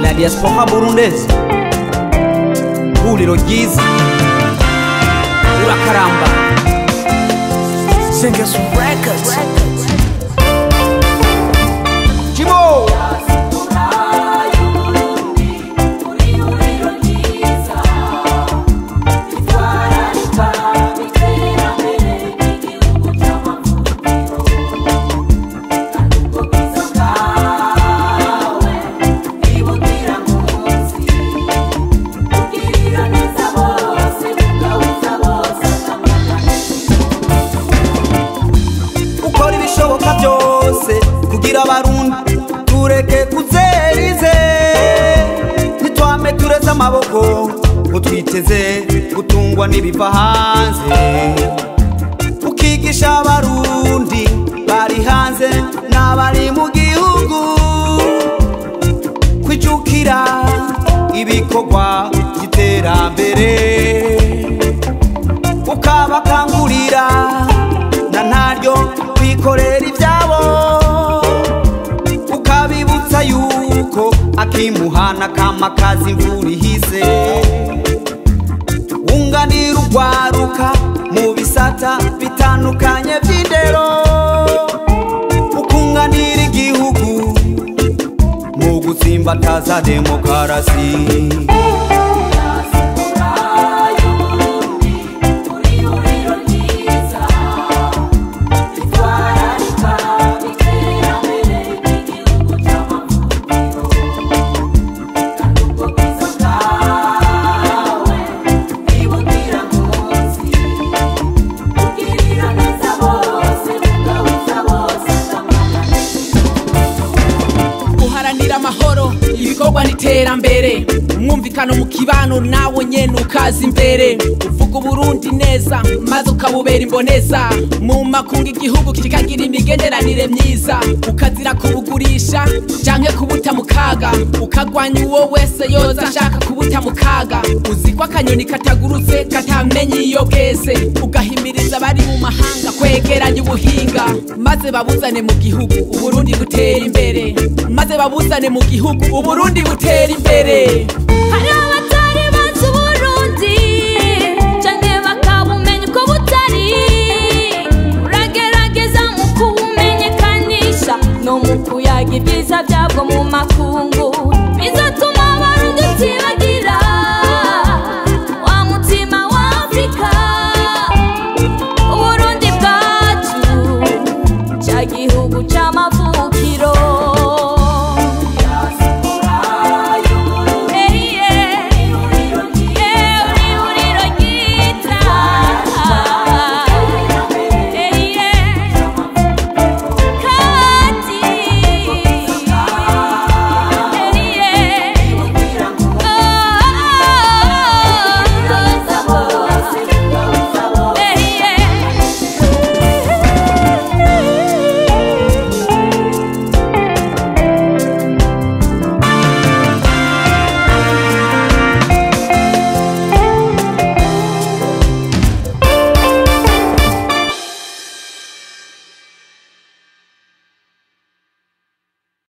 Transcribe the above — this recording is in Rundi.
la diaspora burundese ihuriro ryiza urakaramba Singers Records. Jibo ukora ibishoboka byose kugira abarundi tureke kuzerize ntitwame tureze amaboko ngo twiteze gutungwa n'ibiva hanze ukigisha abarundi bari hanze n'abari mu gihugu kwijukira ibikorwa by'iterambere ukabakangurira na ntaryo kwikorera ibyabo ukabibutsa yuko akimuhana kama kazi imvura ihise wunganira urwaruka mu bisata bitandukanye by'indero ukunganira igihugu mu gutsimbataza demokarasi guharanira amahoro ibikorwa n'iterambere umwumvikano mu kibano nawe nyene ukaza imbere uvuga uburundi neza maze ukabubera imboneza mu makungu igihugu kikagira imigenderanire myiza ukazira kubugurisha canke kubuta mu kaga ukagwanya uwo wese yoza ashaka kubuta mu kaga uzi ko akanyoni katagurutse katamenye iyo bweze ugahimiriza abari mu mahanga kwegeranya ubuhinga maze babuzane mu gihugu uburundi butera imbere maze babuzane mu gihugu uburundi butera imbere hariho abatari bazi uburundi canke bakabumenya uko butari uragerageza mu kubumenyekanisha no mu kuyaga ibyiza byabwo mu makungu bizatuma abarundi utibagira